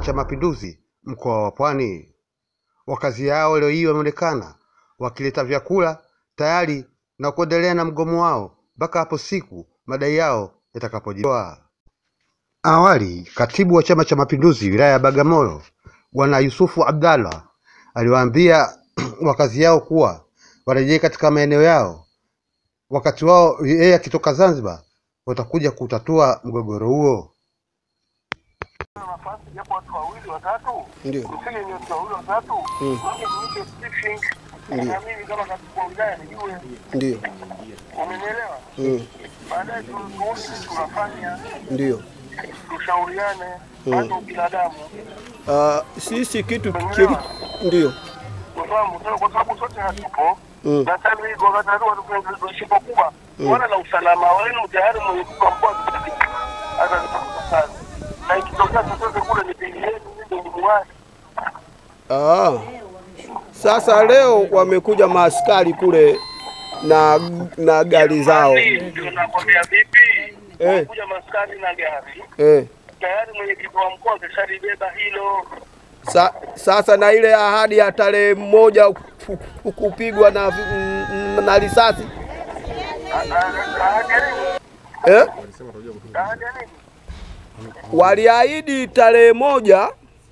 cha Mapinduzi mkoa wa Pwani. Wakazi hao leo hii wameonekana wakileta vyakula tayari na kuendelea na mgomo wao mpaka hapo siku madai yao yatakapojibiwa. Awali, katibu wa Chama cha Mapinduzi wilaya ya Bagamoyo Bwana Yusufu Abdallah aliwaambia wakazi yao kuwa warejee katika maeneo yao, wakati wao yeye akitoka Zanzibar watakuja kutatua mgogoro huo. nafasi japo watu wawili watatu Ndio. kusije ni watu wawili watatu Mm. waje niite briefing Ndio. na mimi kama katibu wa wilaya nijue Ndio. umenielewa Mm. baadaye tuone sisi tunafanya Ndio. tushauriane bado binadamu Ah, sisi kitu kili ndio. ufahamu sasa kwa sababu sote hatupo Mm. na sasa hivi wakati hatu tunashika kubwa wana na usalama wenu tayari mwenye kuka mkoa hata kazi na ikitokea chochote kule ni pili yenu mimi ni mwasi Ah. Sasa leo wamekuja maaskari kule na na gari zao. ndio nakwambia vipi Eh. kuja maskari na gari Eh. tayari mwenyekiti wa mkoa keshalibeba hilo Sa, sasa na ile ahadi ya tarehe moja ku- ku- kupigwa na mm, na risasi ahadi ya nini eh? ahadi ya nini Waliahidi tarehe moja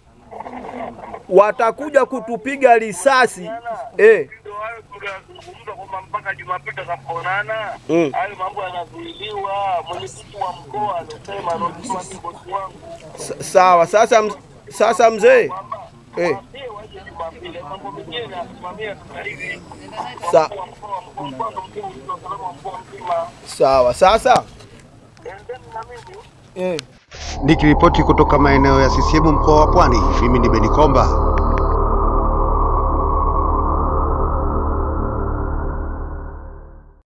watakuja kutupiga risasi eh. ndio hayo tuliyazungumza kwamba mpaka Jumapili tutakapoonana Mm. hayo mambo yanazuiliwa. Mwenyekiti wa mkoa amesema anaoa ni bosi wangu Sa- Sawa, sasa mz- sasa mzee eh. waambie waje Jumapili, mambo mengine yasimamia sasa hivi Sa, kwa mkoa wa mkoa mkoa ndo mkuu wa usalama wa mkoa mzima. sawa sasa Endeni na mimi eh. Nikiripoti kutoka maeneo ya CCM mkoa wa Pwani, mimi ni Beni Komba.